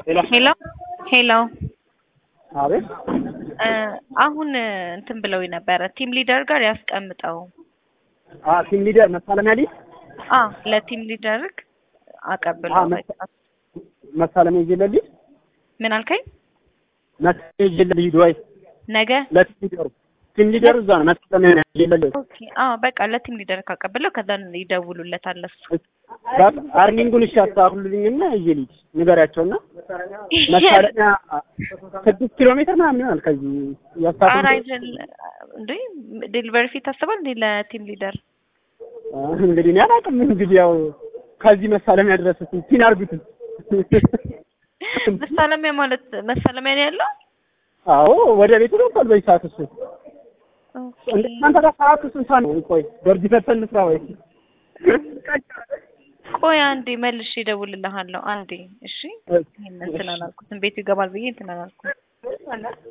ሄሎ ሄሎ አቤት አሁን እንትን ብለው ነበረ ቲም ሊደር ጋር ያስቀምጠው። አ ቲም ሊደር መሳለሚያ ሊድ አ ለቲም ሊደርክ አቀብለው። አ መሳ- መሳለሚያ ይዤ ሊድ ምን አልከኝ? መሳለሚያ ይዤ ሊድ ወይ ነገ ለቲም ሊደሩ ቲም ሊደሩ እዛ ነው መሳለሚያ ይዤ ሊድ ኦኬ። አ በቃ ለቲም ሊደር ካቀብለው ከዛ ይደውሉለታል እሱ። በቃ አርኒንጉን እሺ አስተካክሉልኝና ይዤ ሊድ ንገሪያቸውና መሳለሚያ ስድስት ኪሎ ሜትር ምናምን ይሆናል ከዚህ ኧረ ያስታክሉ አይደል እንዴ ዴሊቨሪ ፊት ታስባል እንዴ ለቲም ሊደር እንግዲህ እኔ አላውቅም እንግዲህ ያው ከዚህ መሳለሚያ ድረስ እስኪ ፒን አድርጉት መሳለሚያ ማለት መሳለሚያ ነው ያለው። አዎ ወደ ቤቱ ገብቷል በዚህ ሰዓት እሱ ኦኬ። እንደ እናንተ ጋር ሰዓቱ ስንት ሰዓት ነው? ቆይ ደርጅ ፈተን እንስራ ወይ ቆይ አንዴ መልሼ እደውልልሃለሁ። አንዴ እሺ። ይሄን እንትን አላልኩትም ቤቱ ይገባል ብዬ እንትን አላልኩም።